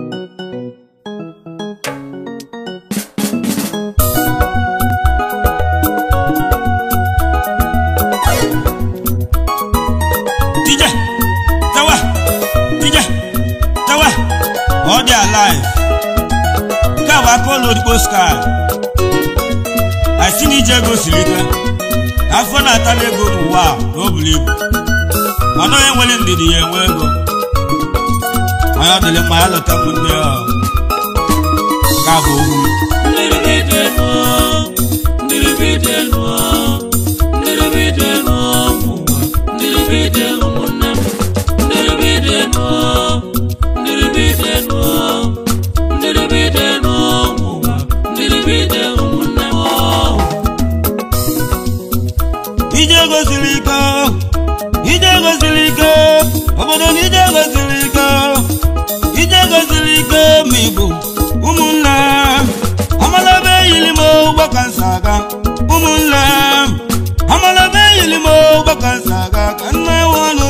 DJ, tawa, DJ, tawa, all they alive. Káwa Apollo Odibo sky. Àìsí ní ìjẹ́ ego siri ike. Afọ na-ata n'ego n'ụwa a na o buru ibu. Mana onye nwere ndidi ya enwe ego. Onye ọ dịrị mma ya lọta ụmụnne ya. Nke a bụ okwu. ije gosiri ike ije gosiri ike obodo na ije gosiri ike ije gosiri ike ma igbo ụmụnne amalebe yiri m ụgbọ ka nsa aga ụmụnne amalebe yiri m ụgbọ ka nsa aga ka nne wọnụ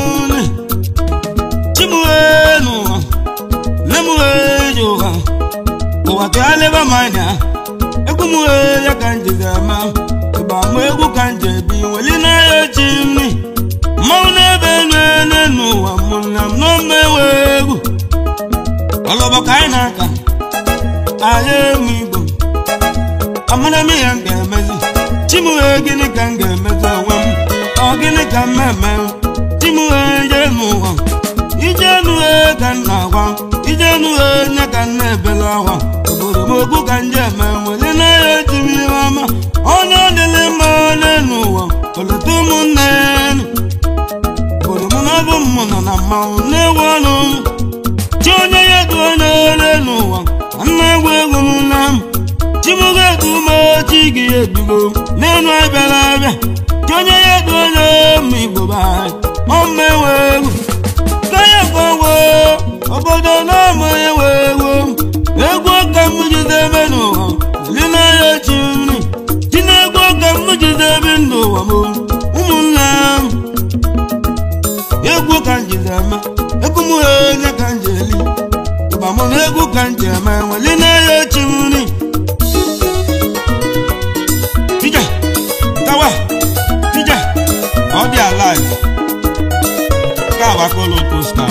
chimuenu lemueji ụwa ụwa ka leba m anya egwu m ya ka njizi ama ịgba m egwu ka nje bi weli na-ya chi nri mmanwụ na-ebe enu ene n'ụwa mụnna m n'ome ewe egwu ọlọbọ ka anyị na-aka anyị emu igbo amara m ya m ga-emezi chimuhe gịnị ka m ga-emezi onwe m ọ gịnị ka m eme chimuhe je n'ụwa ije nuhe ka m na-agwa ije nuhe nye ka m na-ebela akwa obodo m okwu ka m je eme weli na-ya chi m ihe ọma onye ọ dịrị mma onye n'ụwa oleta ụmụnne obodo m na ọ bụ mmụ nọ na mmanwụ na-ewu ọnụ chi onye ya du onye ole n'ụwa nna egwu egwu m na m chimugo edu ume chi gị ebigo n'elu abịara abịa chi onye ya du onye ma igbo be anyị ọma ewe egwu kaya gbanwe obodo na-ama ewe egwu egwu ka m jide eme n'ụwa oli na-ya chi nri chi na-egwu ka m jide ebe n'ụwa m ụmụnne m egwu ka m jide eme egwu m onye ka m ji eli ịgba mụ na egwu ka m ji eme nweli na-ya chi nri Tija, tawa, tija, ọ dị alive. Nke a bụ Apollo Costa.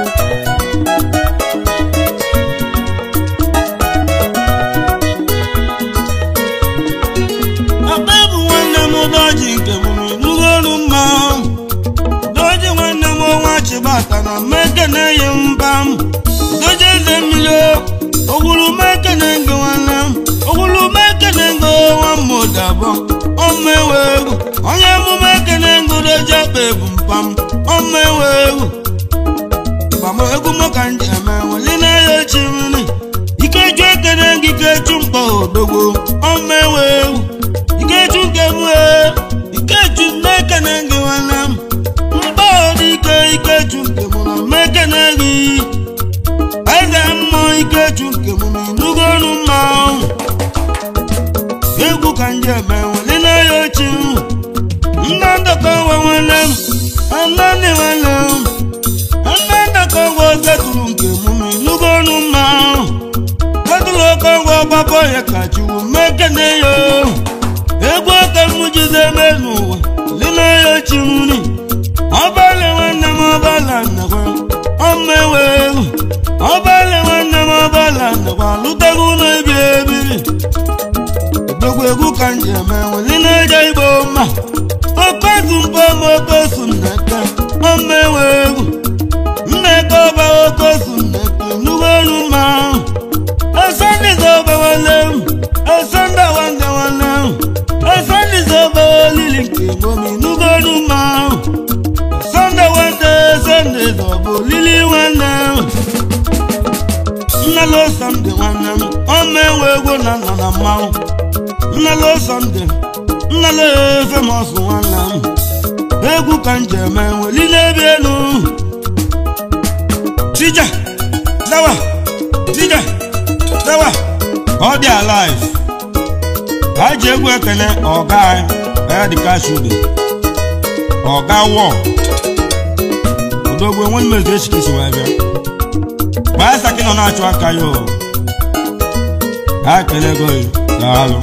Akpa bụ nwanne m doji nke m n'ụlọ ọrụ mma. Doji nwanne m ọnwa chibata na mmeke na-eyi mba m. Doji eze mmiri o, ogwuru meke na-enge nwanne m. Ogwuru meke na-enge nwa m ụdabọ. Ọma ewe egwu, onye emume ekene ngo doji akpa ebu mpa m. Ọma ewe egwu. Ịgba m egwu m ka m ji eme nweli na-eyi echi nri. Ikeju ekene gị ikeju mkpọ odogwo. Ọma ewe egwu. Ikeju nke m ee, ikeju na-ekene gị nwanne m. Mkpọ dị ike ikeju nke m na mmekene gị. Eze mmụọ ikeju nke m na inugo ọnụ mmanwụ. Egwu ka m ji eme nweli na-eyi echi nri. Nna ndọkọ nwa nwanne m, nna ndị nwanne m. Nna ndọkọ nwa zetụrụ nke m na inugo ọnụ mmanwụ. Zetụrụ oke ngwa ọgbakọ ya ka chukwu mmekene ya. egwu aka m jide eme n'ụwa lina ya chi nri ọbalị nwanne m ọbala nnekwa ọma ewe egwu ọbalị nwanne m ọbala nnekwa lụtago ụlọ ebi ebiri odogwu egwu ka m ji eme nweli na-eje igbo mma okozu mpa m okosu nneke ọma ewe egwu nneke ọba okosu nneke nnukwu olu mma esondize ọba nwanne m esonda nwanne nwanne m esondize ọba olili nke gbomi nnukwu olu mma sonde nwanne esondize ọba olili nwanne m nnelo sọnde nwanne m ọma enwe egwu na nọ na mmanwụ nnelo sọnde nnelo efemọs nwanne m egwu ka m ji eme nweli n'ebe elu tija zawa tija zawa ọ dị alive ha ji egwu ekene ọga anyị ya dị kashude ọga wọ odogwu enwe mmezu echikisi wee bịa gbaa saki na na-achụ aka ya o ha kelego ya daalụ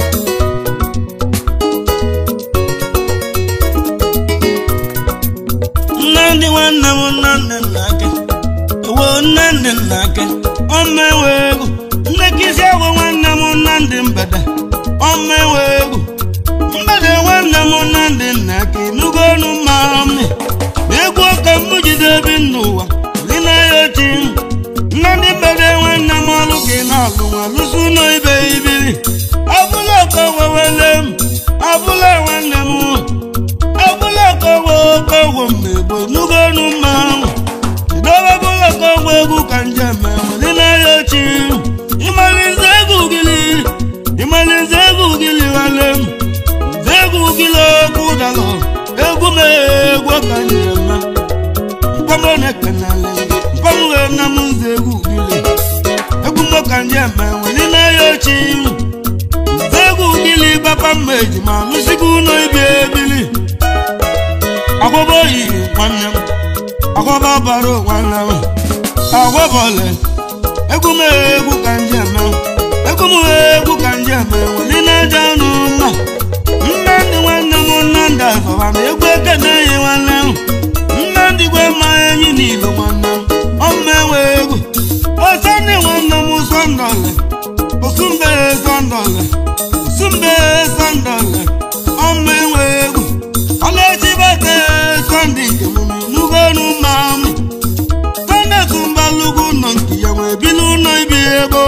nnamdị nwanne m nnamdị nna ake ewo nnamdị nna ake ọma ewe egwu nnekisi agwụ nwanne m nnamdị mbede ọma ewe egwu mbede nwanne m nnamdị nna ake nugo ọnụ mma ọmị egwu ọka m jide ebi n'ụwa dị na ya ochi nnamdị mbede nwanne m ọlụ ka ị na-alụ nwa lụsị ụlọ ibe ibiri abụla ọka wewele m abụla nwanne m abụla ọkọwa ọkọwo mmegbo nugo ọnụ mmanwụ jidobe bụla ọkọwa egwu ka njem dị n'ahịa ochi ịmalize egwu gịlị ịmalize egwu gịlị wale m nze egwu gịlị okwu dalọ egwu m egwu ka njem mkpọmọ na-ekenale mkpọmọ wee na m nze egwu gịlị egwu m ka njem dị n'ahịa ochi nze egwu gịlị papa mma ejima lụsigo ụlọ ibi ebili akwụkwọ oyi nwanne m akwụkwọ bara nwanne m akwụbọle egwu m egwu ka nje eme egwu m egwu ka nje eme nwere na-eje ọnụ mma nna ndị nwanne m nna ndị afọba na egwu ekene yi nwanne m nna ndị gwe ma enyi n'ilo nwanne m ọmma enwe egwu osndị nwanne m sọndọle osumbe sọndọle osumbe sọndọle ọmma enwe egwu ọlẹ́tìbẹ̀tẹ̀ sunday kẹmùmí nugonu maami sunday tumbalugu nọ nkìyàwó ebinu nọ ibi ego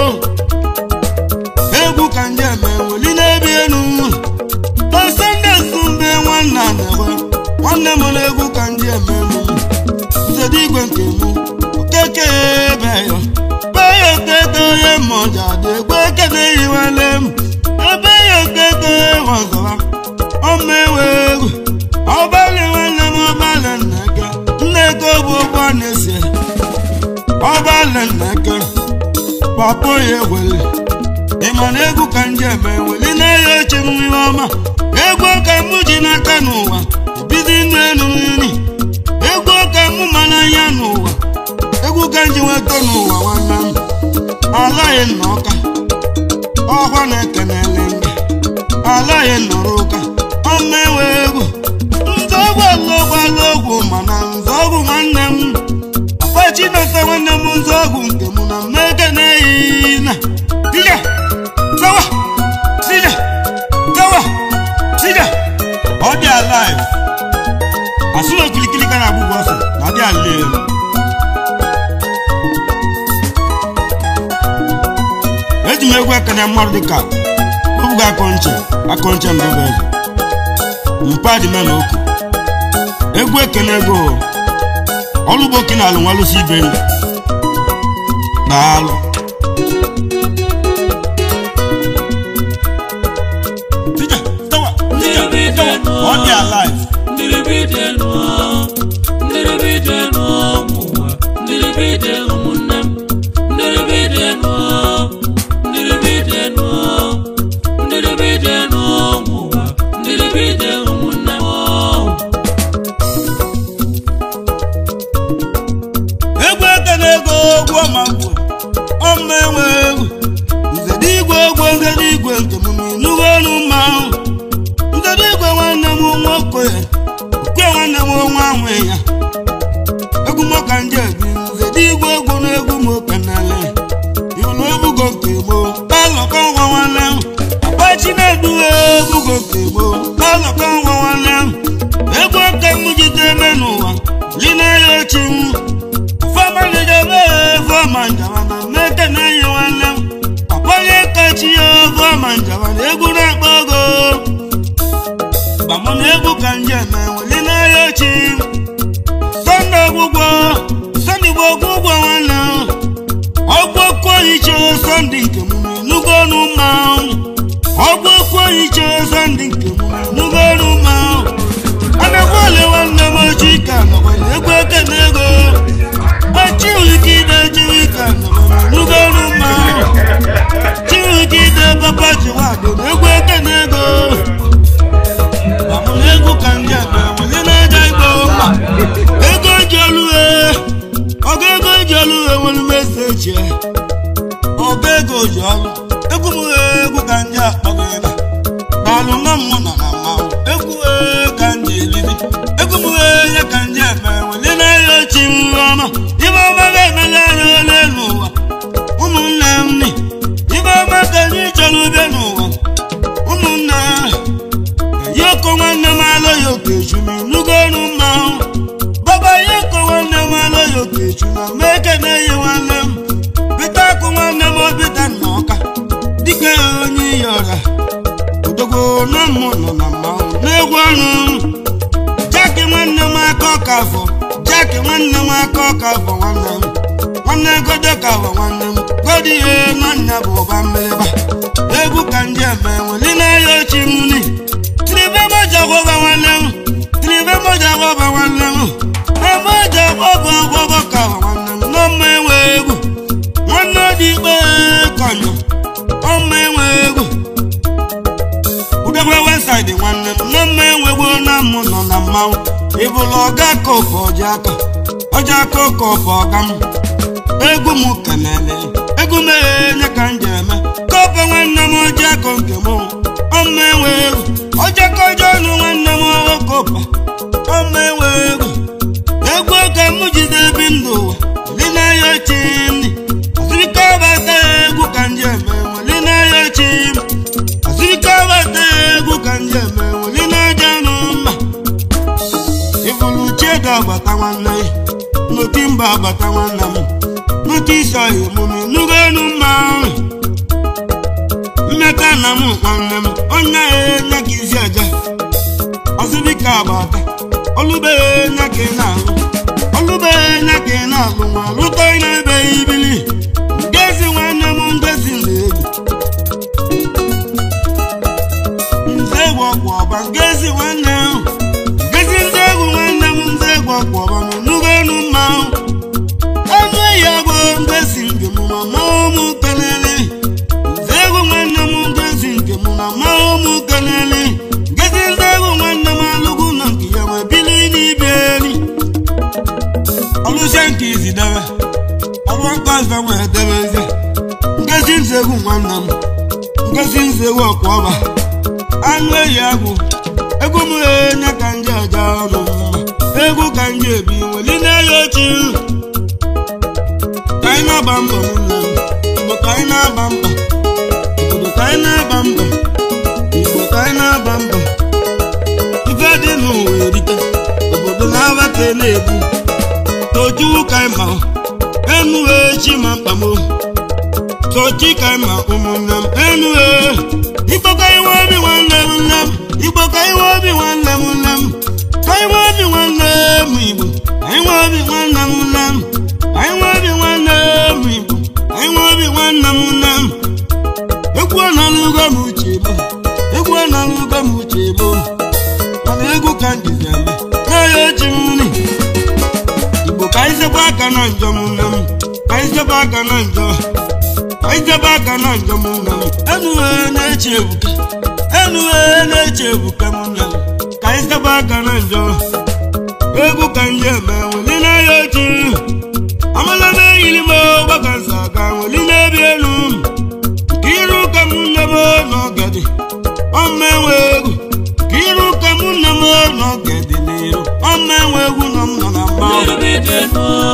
egwu ka nje meweli n'ebi enu na sunday sumbe nwanne anekwe nwanne m na egwu ka nje ememu nzedi igwe nke mụ okeke ebeyo beyo okeke onye mmọja dị egwu ekene yiwele m ebe ya okeke ghọzọra ọma ewe egwu ọbalị nwanne m ọbalị nneke nneke bụ ụgbọ na-esi ọbalị nneke papa ya ewele ịma na egwu ka nje eme eweli na-eyi oche m ihe ọma egwu ka mụ ji n'aka n'ụwa bido ịnụ elu nri egwu ka mụ ma n'anya n'ụwa egwu ka nji nweta n'ụwa nwanne m alaghị nna ọka ọkwa na-ekenele ndị alaghị nọrọ ụka ọma ewe egwu nzọgwụ alụgwala ogwu mana nzọgwụ nwanne m akpa chineke nwanne m nzọgwụ nke mụ na mmeke na-eyi na dija zawa dija zawa dija ọ dị alive asụ na okilikili ka na-agbụgbọ ọsọ na dị alile eji m egwu ekene mmadụ dịka obuga akọnche akọnche mbebe eze mpadị me na oku egwu ekene ego ọlụgbo oke na alụ nwalụsi ibe ndụ daalụ Tija, tawa, tija, tawa, ọ dị alive egwu ekene ego ogwu ọmagbo ọma enwe egwu nzede igwe egwu nzede igwe nke m n'ịnụgo ọnụ mmanwụ nzede igwe nwanne m nwoke okwe nwanne m nwa nwe ya egwu moka ndị ebi nzede igwe egwu na egwu m okenele iwụlụ ebugo nke gboo palọkọ nwa nwanne m akpachi na-eduwe ebugo nke gboo palọkọ nwa nwanne m egwu oke m jide eme n'ụwa lina ya ochi m fọmalidebe fọma njaba na mmeke na-eyi nwanne m akpọnye kachi ya fọma njaba na egwu na-akpọ ogo gbamụ na egwu ka njem enweli n'ahịa ochi sọnde ọgwụgwọ sọnde igbo ọgwụgwọ nwanne m ọgwụ okwu oyiche sọnde nke m nugo ọnụ mmanwụ ọgwụ okwu oyiche sọnde nke m nugo ọnụ mmanwụ anakwa ole nwanne m ochi ka nọkwa na egwu ekene ego chiwikide chiwika nugolu ma chiwikide papa chiwado egwu ekene ego amụna egwu ka ndị a na-enweli na-eje igbo mma ego ji olu ọga ego ji olu nwere meseji ego ji ọrụ egwu m egwu ka ndị akpọgo ebe n'ọlụ nọ m nọ na mmanwụ egwu ka ndị elili egwu m ya ka ndị eme wele na-eyi ochi ọma ibe ọma ga-emeli anya ole n'ụwa ụmụnne m ni ibe ọma ka anyị chọrọ ube n'ụwa ụmụnne yoko nwanne m alụghị okechu ma ịnụgo ọnụ mmanwụ baba yoko nwanne m alụghị okechu na meke na-eyi nwanne m bita akụ nwanne m obita nna ọka dike onye iyi ọra odogwo na mmụ nọ na mmanwụ na-egwu ọnụ jaki nwanne m aka ọka afọ jaki nwanne m aka ọka afọ nwanne m nwanne godo ka afọ nwanne m godi ihe nwanne bụ ụba mmiriba egwu ka ndị eme nweli na-eyi ochi m ni tiribe moja gwọba nwanne m tiribe moja gwọba nwanne m emoja gwọba gwọba ka afọ nwanne m n'ọma enwe egwu nwanne dị ikpe kọnyụ ọma enwe egwu udekwe weside nwanne m n'ọma enwegwu na mụ nọ na mmanwụ ịbụla ọga kopu ọja aka ọja aka kopu ọga m egwu m kenele egwu m enye ka m ji eme kopu nwanne m ọja aka nke m ọma enwe egwu ọja aka ọjọ ọnụ nwanne m ọghọ kopa ọma enwe egwu egwu ka m jide ebi ndụ ụwa dị n'ahịa ochi ndị azụrịka ọbata egwu ka m ji eme nweli n'ahịa ochi m azụrịka ọbata egwu ka m ji eme nweli n'aja nụ mma ịbụlụ chiedo agbata nwanne ya nnụtị mba agbata nwanne m nnụtị isi ọhịa emume nugo enu mma mmeka na m nwanne m onye ya enye ka isi aja ọzụbika agbata olubeghe nya ka ị na-alụ olubeghe nya ka ị na-alụ nwa lụta ị na-ebe ibili ngezi nwanne m ngezi na-egwu nze egwu ọkwa ọba ngezi nwanne m ngezi nze egwu nwanne m nze egwu ọkwa ọba m nugo enu mmanwụ ọnụ eyi agwọ ngezi nke m ma ma ụmụ kelele nze egwu nwanne m ngezi nke m na ma ụmụ kelele ngezi nze egwu nwanne m alụgwu na nke ya wee bili n'ibe eri ọlụsie nke izi debe ọrụ nkọzọ wee debeze ngezi nze egwu nwanne m ngezi nze egwu ọkwa ọba anụ eyi agwụ egwu m enye ka ndị aja ọnụ mma egwu ka ndị ebi weli na-eyi ochi ka anyị na-agba mbọ nne m igbo ka anyị na-agba mbọ obodo ka anyị na-agba mbọ igbo ka anyị na-agba mbọ ife dị n'ụwa erike obodo na-abata na-ebu tojuwu ka anyị ma enu echi ma mkpamo tochi ka anyị ma ụmụnne m enu igbo ka anyị nwe obi nwanne m nne m igbo ka anyị nwe obi nwanne m nne m ka anyị nwe obi nwanne m igbo anyị nwe obi nwanne m nne m anyị nwe obi nwanne m igbo anyị nwe obi nwanne m nne m egwu ọnọlụgo m uche bụ egwu ọnọlụgo m uche bụ mana egwu ka m jizi eme n'ahịa ochi m nri igbo ka anyị zebe aka na njọ m nne m ka anyị zebe aka na njọ ka anyị zebe aka na njọ m nne m enughe na-eche ebuka enughe na-eche ebuka m nne m ka anyị zebe aka na njọ egwu ka ndị eme nweli n'ahịa ochi amala na-eyiri m ọgbaka nsa ka nweli na-ebi elu ka iru ka m nne m n'ọgadi ọma enwe egwu ka iru ka m nne m n'ọgadi n'iru ọma enwe egwu nọ m nọ na mmanwụ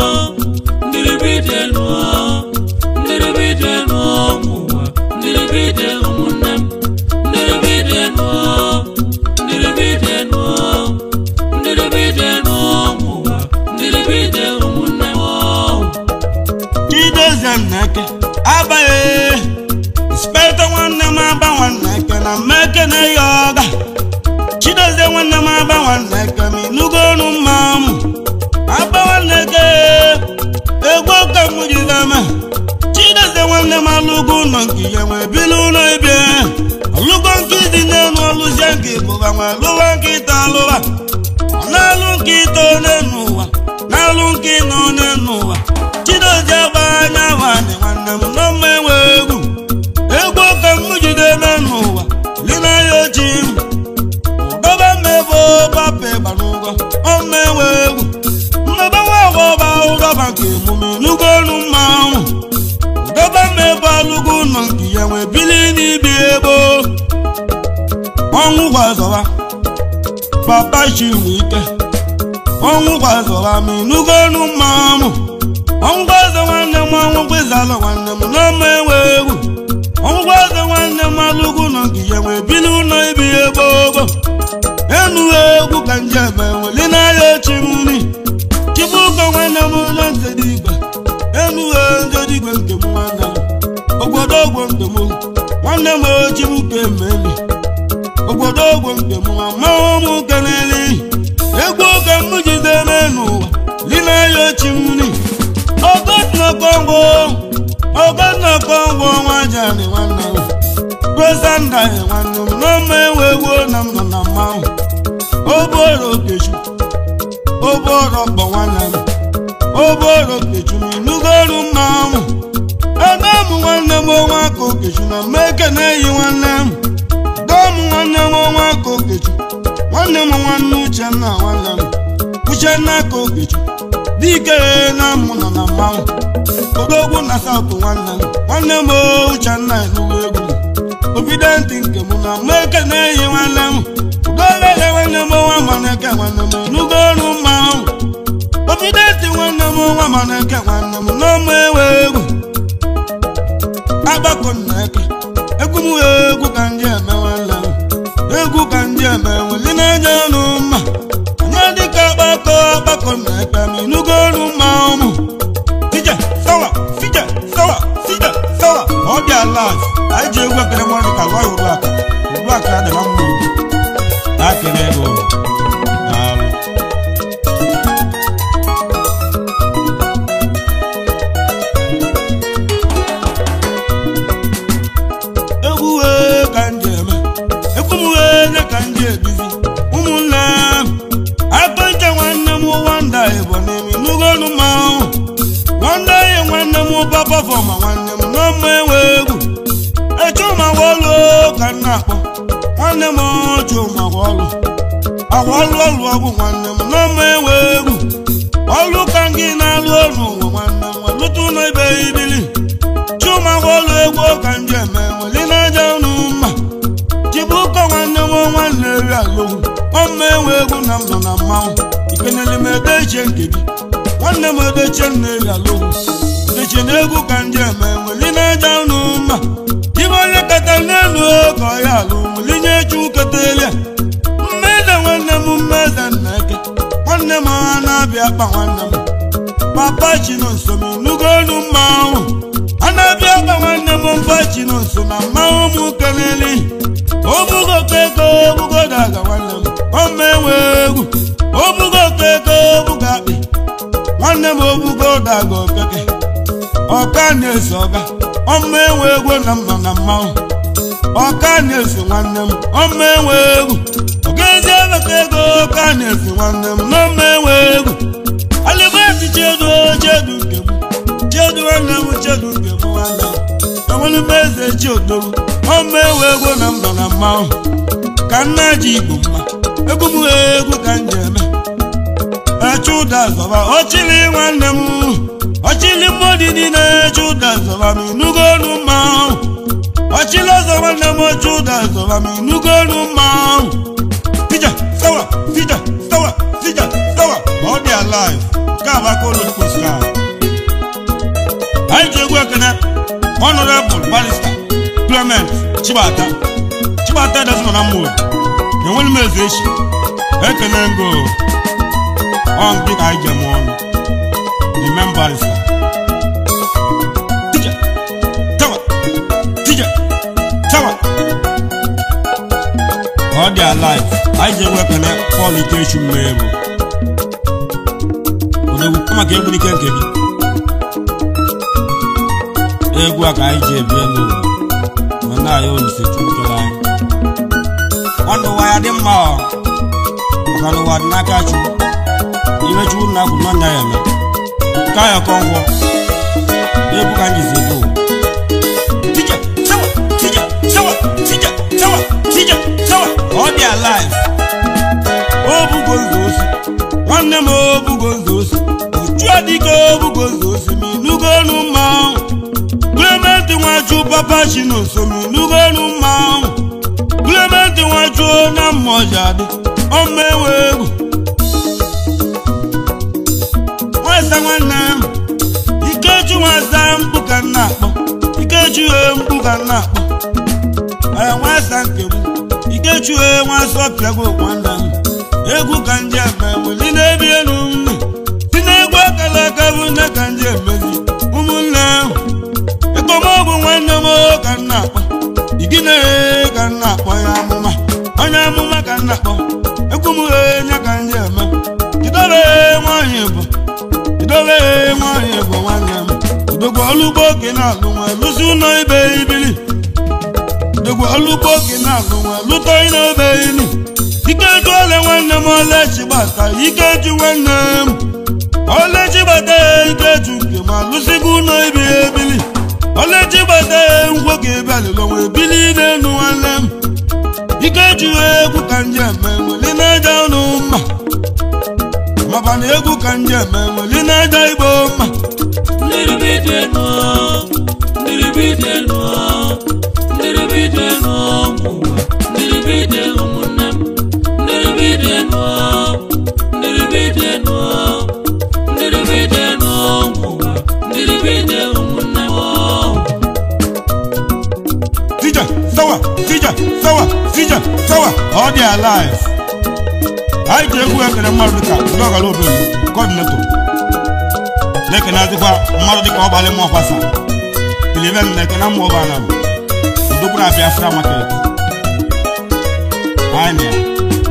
chidozie nneke abaghị speta nwanne m aba nwanne eke na mmeke na ya ọga chidozie nwanne m aba nwanne eke ma ịnụgo ọnụ mmanwụ aba nwanne eke egwu ka m jideme chidozie nwanne m alụgo ụlọ nke ya nwee bili ụlọ ebe ọlụgo nke dị n'elu ọlụzie nke bụba nwee lụwa nkịta alụwa ọ na-alụ nkịta one n'ụwa na-alụ nkịta one n'ụwa chidozie agba anya nwanne nwanne m nọ mma enwe egwu egwu ka m jide eme n'ụwa lina ya oji m ụdọba mmebe bape gbara ụgwọ ọma enwe egwu mmebe nwa agwọ ọba ụdọba nke emume n'ugwu elu mmanwụ ụdọba mmebe alụgo ụlọ nke ya nwee bili n'ibi ebo ọnwụ gwazọwa papa chinwe ike ọnwụ gwazọwa ma ịnụgo ọnụ mmanwụ ọnwụ gwazọ nwanne m ọnwụ gwezalụ nwanne m n'ọma enwe egwu ọnwụ gwazọ nwanne m alụgo ụlọ nke ya nwee bili ụlọ ibi ebo ogo enu egwu ka njem enweli n'ahịa ochi m nri chibuko nwanne m ụlọ nzedigwe enu nzedigwe nke m nwanne m obodo ogwo nke m nwanne m ochibuko emeli obodo ogwo nke m amanwụ m keleli egwu oge m jide n'ụwa li n'ahịa ochi m nri ogodnọkọngwo ogodnọkọngwo nwa jani nwanne m kwesanda nwanne m n'ọma enwe egwu na m nọ na mmanwụ oboro okechu oboro kpọ nwanne m oboro okechu m ịnụgo ọrụ mmanwụ ebe m nwanne m ọnwa aka okechu na mmeke na-eyi nwanne m dọm nwanne m ọnwa aka okechu nwanne m nwanne uchenna nwanne m uchenna aka okechu dike na mụ nọ na mmanwụ odogwu na saụtụ nwanne m nwanne m uchenna enugo egwu obidenti nke mụ na mmeke na-eyi nwanne m udolele nwanne m nwa maneke nwanne m enugo ọrụ mmanwụ obidenti nwanne m nwa maneke nwanne m n'ọma ewe egwu agbakọ nneke egwu m egwu ka ndị eme nwanne m egwu ka ndị eme nweli na-enye ọnụ mma anya dịka agbakọ agbakọ nneke m enugo ọrụ mmanwụ m fije sawa fije sawa fije sawa ọ dị ala anyị ji egwu ekele nwa dịka gwa ya uru aka uru aka ya dịra mma ugwu na-akele ego daalụ egwu wee ka ndị eme egwu m wee nye ka ndị ebizi ụmụnne m akpọnche nwanne m nwanda ịbọ n'imi n'ugolu mmanwụ nwanda ihe nwanne m papa fọma nwanne m n'ọma enwe egwu echuma wọlụ ka m na-akpọ nwanne m chuma wọlụ agwọlụ ọlụ ọgwụ nwanne m n'ọma enwe egwu ọlụ ka gị na-alụ ọrụ ụwa nwanne m lụtụ ụlọ ibe ibili chuma wọlụ egwu ka ndị eme nweli n'aja ụnụ mma chibuko nwanne m nwanne eri alụgwu ọma enwe egwu na m nọ na mmanwụ ikenele m edechie nke gị nwanne m edechie m na-eri alụgwu edechie na egwu ka ndị eme nweli n'aja ụnụ mma ibe onye kata n'elu ka ọ ya alụ nweli nye chu ketelia mmeze nwanne m mmeze nna eke nwanne m ha na-abịa akpa nwanne m papa chi nọ nso m ịnụgo olu mmanwụ a na-abịa akpa nwanne m mpa chi nọ nso na mmanwụ m keleli obugo keko obugo daga nwanne m ọma enwe egwu obugo keko obugo akpị nwanne m obugo daga okeke ọka na-eso ọga ọma enwe egwu na m nọ na mmanwụ ọka na-eso nwanne m ọma enwe egwu ọgaezi emeka ego ọka na-eso nwanne m n'ọma enwe egwu alibeti chedu chedu nke m chedu nwanne m chedu nke m nwanne m enwere m eze chi odogwu ọma enwe egwu na m nọ na mmanwụ ka nna ji igbo mma egwu m egwu ka m ji eme eche ụda zọba ọchịrị nwanne m ọchịrị mmadụ niile eche ụda zọba m ịnụgo ọnụ mmanwụ ọchịrị ọzọ nwanne m oche ụda zọba m ịnụgo ọnụ mmanwụ fija sawa fija sawa fija sawa ọ dị alive nke a bụ aka ụlọ mkposi ahụ anyị ji egwu ekene honorable barrister clement chibata chibata dozi nọ na mmụọ enwere m eze echi ekele ngo ọ ndị ka anyị jem ọnụ the main barrister tija tawa tija tawa ọ dị alive anyị ji egwu ekene pọl ikechu mmegbu odegwu kama ka egwu n'ike nke gị egwu a ka anyị ji ebi elu ụwa ma na-ayọ olise chukwu kere anyị ọnụ ụwa ya dị mma ọ maka na ụwa dị n'aka chukwu iwe chukwu na akwụ nọ ya eme ka ya kọ ngwọ egwu ka anyị ji ebi ụwa tija sawa tija sawa tija sawa tija sawa ọ dị alive o bugo nzọ osi nwanne m o bugo nzọ osi ochu adịka o bugo nzọ osi ma ịnụgo ọnụ mmanwụ Clement nwa nwachu papa chi na osomi n'ugonu mmanwụ Clement nwachuo na mmọja dị ọma enwe egwu nwasa nwanne m ikechu nwasa mkpu ka nna akpọ ikechu e mkpu ka nna akpọ ee nwasa nke m ikechu e nwasa ọpịagwo nwanne m egwu ka ndị eme weli na-ebi elu nne si na-egwu akara aka bụ nne ka ndị emezi ụmụnne ahụ ekpomọgwụ nwanne m ka nna akpọ igine ka nna akpọ ya amụma onye amụma ka nna akpọ egwu m nye ka ndị eme jidobe nwanyị bụ jidobe nwanyị bụ nwanne m udogwu ọlụgbo oke na-alụ nwa lụsi ụlọ ibe ibili udogwu ọlụgbo oke na-alụ nwa lụtọ ịna-ebe ili ikeju ole nwanne m olechi gbata ikeju nwanne m olechi gbata ikeju nke ma lụsigo ụlọ ibe ebili olechi gbata ngwo ka ebe alịlọnwa ebili n'elu nwanne m ikeju egwu ka nje eme nweli na-aja ụnụ mma maka na egwu ka nje eme nweli na-aja igbo mma Ndiribidenu, ndiribidenu, ndiribidenu ụmụnwa, ndiribidenu ụmụnne m, ndiribidenu, ndiribidenu, ndiribidenu ụmụnwa, ndiribidenu ụmụnne m. Tija, sawa, tija, sawa, tija, sawa, ọ dị alive. Anyị ji egwu ekene mmadụ dịka ndị ọgara obere kọdịneto. Na-ekene azịkwa mmadụ dịka ọbalị mmụọ kwasa. Kiliven na-ekene mmụọ ọbara m. Udokwu na Biafra market. Anyị na ya.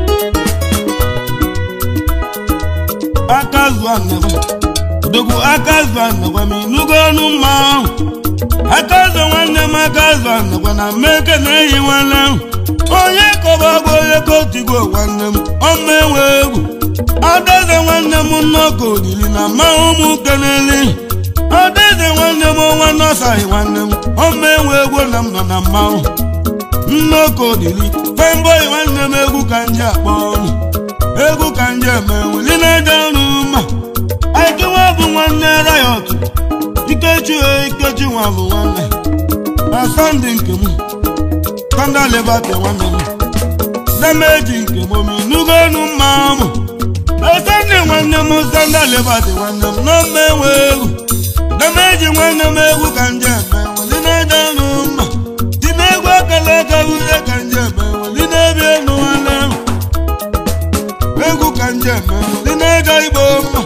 Aka zụọ nnekwe. Udokwu aka zụọ nnekwe ma ịnụgo ọnụ mma ahụ. aka azụ nwanne m aka azụ anakwa na mmeke na-eyi nwanne m onye kọba bụ onye kotigo nwanne m ọma enwe egwu adaeze nwanne m nnọkọ olili na mmanwụ ụmụ keneli adaeze nwanne m ọnwa nọsaghị nwanne m ọma enwe egwu na m nọ na mmanwụ nnọkọ olili femboyi nwanne m egwu ka nje akpọ ọnụ egwu ka nje eme weli na-eje ọrụ mma aikenwa bụ nwanne rayọt ikechi ikechi nwa bụ nwanne na sọnde nke m sọnde lebata nwanne m demeji nke m omi nugo enu mma mụ na sọnde nwanne m sọnde lebata nwanne m na mma enwe egwu demeji nwanne m egwu ka nje eme weli na-ede ọrụ mma dị n'egwu ekele aka ihe ka nje eme weli na-ebi enu nwanne m egwu ka nje eme weli na-ede igbo mma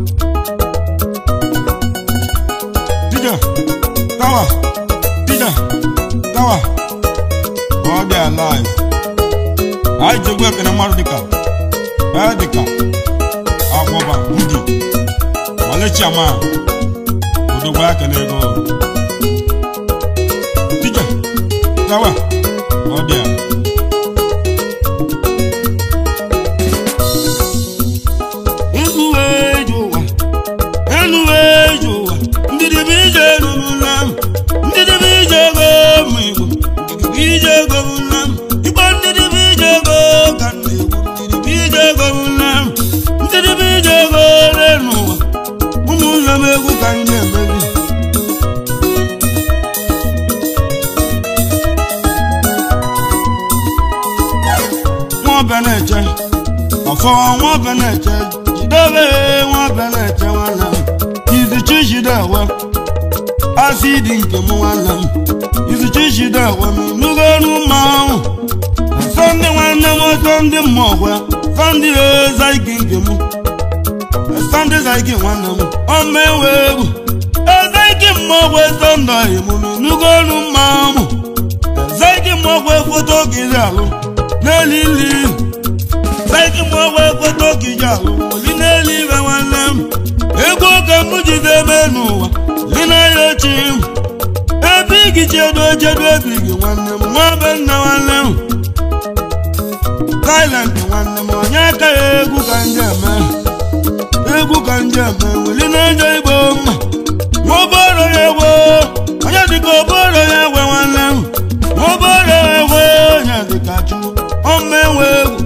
Dija, tawa, dija, tawa, ọ dị alive. Anyị ji egwu ekene mmadụ dịka, ee dịka, akwọba, udi, malechiama, odogbo ekene ego. Dija, tawa, ọ dị a. Egwu eji ụwa, elu eji ụwa, ndidi bụ ije erurula m, ndidi bụ ije ego ụmụ Igbo, ndidi bụ ije ego ụla m, Igbo ndidi bụ ije ego ka m na-ekwu, ndidi bụ ije ego ụla m, ndidi bụ ije ego ole n'ụwa, ụmụnne m egwu ka anyị na-emeri. Nwa ọbịa na-eche, ọfọ nwa ọbịa na-eche, jidobe nwa ọbịa na-eche nwanne m, izichi jidewe, asidi nke m nwanne m, izichi jidewe m, nugo ọnụ mmanwụ, sọnde nwanne m sọnde mmọgwe, sọnde ezaigi nke m, sọnde zaigi nwanne m, ọma enwe egwu, ezaigi mmọgwe sọnde emume, nugo ọnụ mmanwụ, ezaigi mmọgwe foto gịrị alụ, n'elili Saiki mụ wee foto gị ji alụ oli n'elu ibe nwanne m ego ka m jide eme n'ụwa li na ya ochi m ebe igi chedo chedo ebi gị nwanne m nwa be nna nwanne m silent nwanne m onye aka ya egwu ka nje eme egwu ka nje eme weli na-eje igbo mma nwa oboro ya egwe onye dịka oboro ya egwe nwanne m nwa oboro ya egwe onye dịka chukwu ọma enwe egwu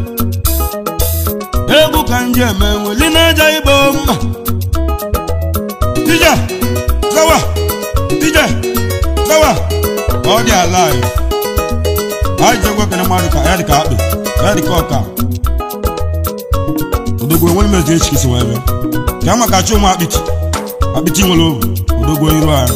egwu ka nje eme nweli na-aja igbo mma dija zawa dija zawa ọ dị alive anyị jegwa kene mmadụ ka ya dị ka akpị ya dị ka ọka odogwu enwere mezi echi kisi wee bịa ka maka chi ụmụ akpịtị akpịtị nwere obu odogwu iru anyị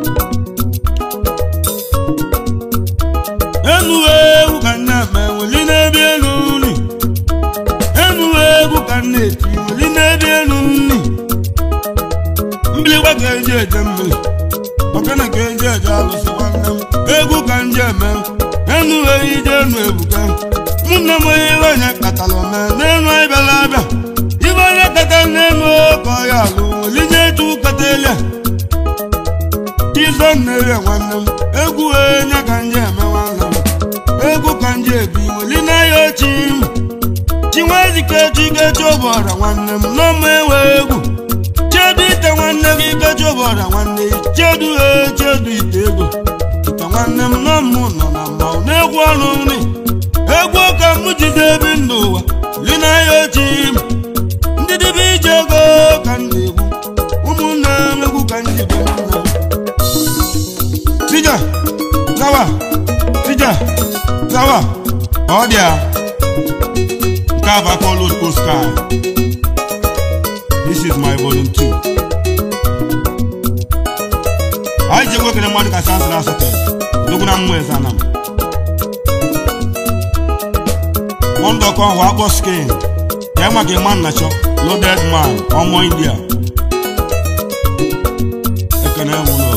enu egwu ka nna eme weli n'ebe elu nri enu egwu ka nna eti weli n'ebe elu nri mbilikwa ka eji eje mmiri ọkana ka eji eje alụsị nwanne m egwu ka nje eme enu ehi je enu ebuka mụnne m onye iwe onye katara ome n'enu anyị bịara abịa ibe onye kata n'enu ka ọ ya alụ olinye etu kata elia Chizo nnerie nwanne m egwu onye ka nje eme nwanne m egwu ka nje ebi weli na ya ochi m chinwezike chikechi ụbọra nwanne m n'ọma ewe egwu chedu ite nwanne gị ikechi ụbọra nwanne gị chedu e chedu ite ego ite nwanne m n'ọmụ nọ na mma na-egwu ọrụ nri egwu ka m jide ebi ndụ ụwa li na ya ochi m ndị dịbe ije ego ka m na-egwu ụmụnne m egwu ka m ji bi nwanne m Sija, zawa, sija, zawa, ọ dị a. Nke a bụ aka ọlụ Oscar. This is my volume 2. Anyị ji egwu ekele mmadụ ka sansịrị asatọ. Dogo na mmụọ eze anam. Mọndụ ọkọ ahụ akpọ skin. Ya maka ịma nnachọ, loaded man, ọmọ India. Ekene m ụlọ.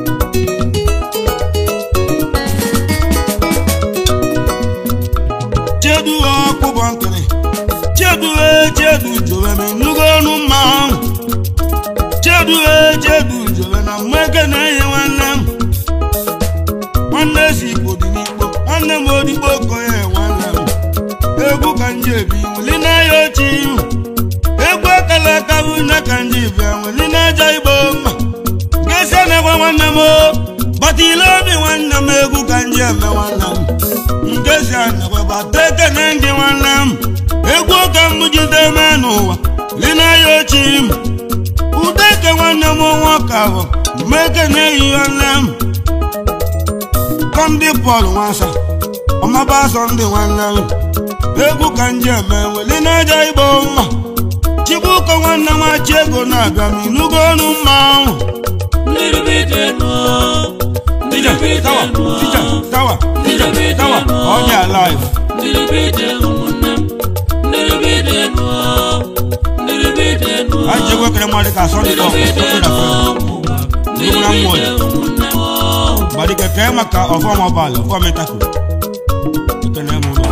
chedu ọkpụbọ nkịrị chedu e chedu jowe na nnukwu ọnụ mmanwụ chedu e chedu jowe na mmeke na-eyi nwanne m nwanne si igbo dị n'ikpo nwanne m odigbo koye nwanne m egwu ka nje ebi nweli n'ahịa ochi ihu egwu akala aka bụ nne ka nje bịa nweli n'aja igbo mma gesi na-egwe nwanne m o batile obi nwanne m egwu ka nje eme nwanne m ngezi anagbabata ekene ndị nwanne m egwu ka m jide mee n'ụwa lina ya ochi m ude ke nwanne m nwoke ahụ mmekene eyi nwanne m kọmdị pọl nwasa ọmaba asọ ndị nwanne m egwu ka nje eme weli n'aja igbo mma chibuka nwanne m achị ego na-abịa m inugo ọnụ mmanwụ Little bit more, Tija, little bit tawa, tija, more, tawa, tija, tawa, ọ dị alive. little bit ụmụnne m, little bit more, little bit more, anyị ji egwu ekele mmadụ ka asọ dị ka ọkụ ofe na fe little bit ụmụnne m. gbadike kee maka ọfọm ọbalị ọfọm ịtakụ ekene m ụlọ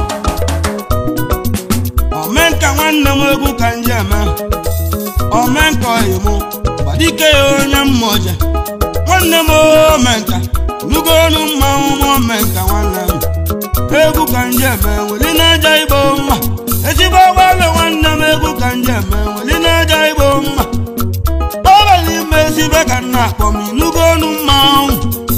omenka nwanne m egwu ka nje eme omenka oyi mụ gbadike ya onye mmụọje nwanne m omenka nugo ọnụ mmanwụ m omenka nwanne m egwu ka nje eme weli n'aja igbo mma ezigbo ọgbalị nwanne m egwu ka nje eme weli n'aja igbo mma ọbalị ime ezibe ka nna akpọ m inugo ọnụ mmanwụ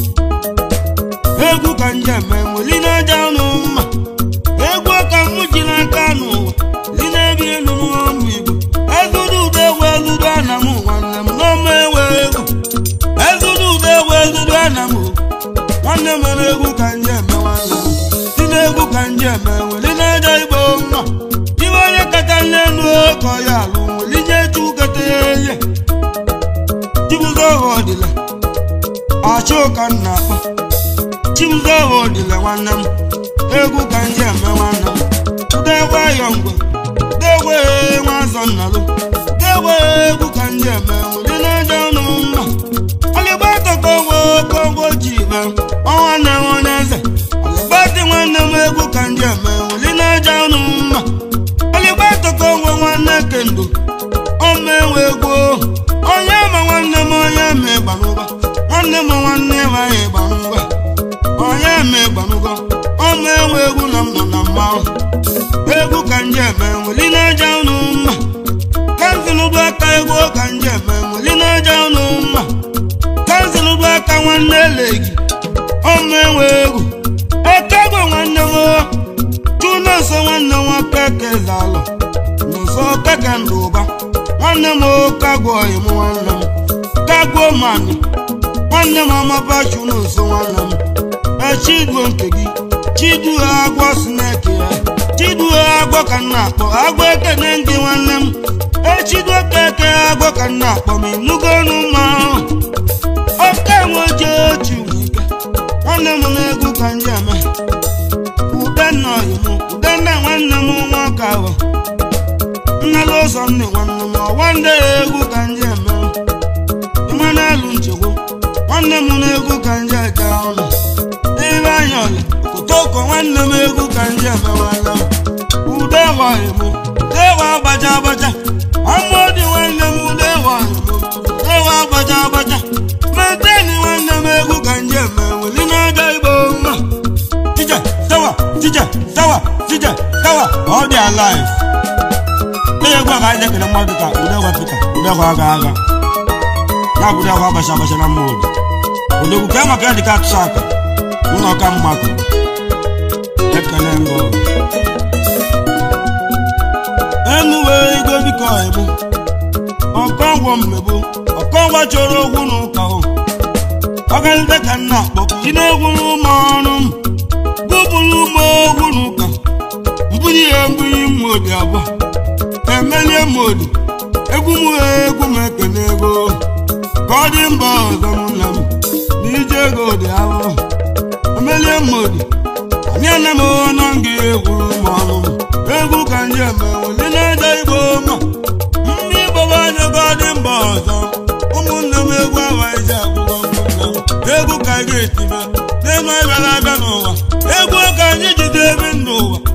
egwu ka nje eme weli n'aja ọnụ mma egwu ka m ji n'aka n'ụwa li na-ebi elu n'ọnụ igbo ezuru udo egwu ezuru ana m nwanne m n'ọma ewe egwu ezuru udo egwu ezuru ana m nwanne m mere egwu ka nje eme nwanne m si n'egwu ka nje eme weli n'aja igbo mma iwe onye kacha n'elu ka ọ ya alụ weli nye chu kete ihe chibuzo ọdịla achụ ka m na-akpa chibuzo ọdịla nwanne m egwu ka nje eme nwanne m degwe ayọ ngwe degwe nwa azọ nnalụ degwe egwu ka nje eme weli n'aja ọnụ mma ọlịgbatọkọ nwe kongo ji ibe ọnwa na onye eze ọlịgbatị nwanne m egwu ka nje eme weli n'aja ọnụ mma ọlịgbatọkọ nwe nwanne kendo ọma enwe egwu onye ma nwanne m onye ma ịgbanụba nwanne m nwanne m anyị ịgbanụba onye ma ịgbanụgo ọma enwe egwu na m nọ na mmanwụ egwu ka nje eme weli n'aja ọnụ mma kanzụlụdụ aka egwu ka nje eme weli n'aja ọnụ mma kanzụlụdụ aka nwanne elegi ọma enwe egwu ekego nwanne m chunoso nwanne m keke zalụ n'ụsọ keke ndụ ụba nwanne m kagwo im nwanne m kagwo mani nwanne m amapachu n'ụsọ nwanne m chiduo nke gị chiduo agwọ sineke ya chiduo agwọ ka m na-akpọ agwọ ekene gị nwanne m echiduo keke agwọ ka m na-akpọ m ịnụgo ọnụ mma oke nweje ochi nwike nwanne m na-egwu ka ndị eme udenna oyim udenna nwanne m nwoke ahụ nnala ụzọ nne nwanne m ọwa ndị egwu ka ndị eme ịma na-alụ nchegbu nwanne m na-egwu ka ndị eje ọnụ ebe anya ọlị kotoko nwanne m egwu ka ndị emewala udewa oyim udewa agbaja agbaja amụdị nwanne m udewa oyim udewa agbaja agbaja meteni nwanne m egwu ka ndị eme weli na-aga igbo mma tije sawa tije sawa tije sawa ọ dị alive onye egwu a ga anyị ekele mmadụ ka udegwa pita udegwa aga aga ya bụ udegwa agbacha agbacha na mma obi odogwu ka maka ya dịka atụsa aka ụlọ ọka mmadụ ekele mbụ enuwe igwe biko ebu ọkọngwọ mmegbu ọkọngwa chọrọ ogwu n'ụka hụ ọgalite ka nna akpọ ị na-egwu n'ụmụ ọrụ m bụbụrụ ụmụ ogwu n'ụka mbunye ya mbunye mmodi abụọ emelie mmodi egwu m egwu m ekene ego ka ọ dị mba ọzọ m nna m na ije ego dị ahụ emelie mmodi aniana m na nga egwu ụmụ ọrụ m egwu ka ndị eme weli na-eje igbo ma ndị igbo bụ anya ka ọ dị mba ọzọ ụmụnne m egwu awa ije akwụkwọ ụmụnne m egwu ka anyị ga-etibe n'ime bịara abịa n'ụwa egwu ka anyị jide ebi n'ụwa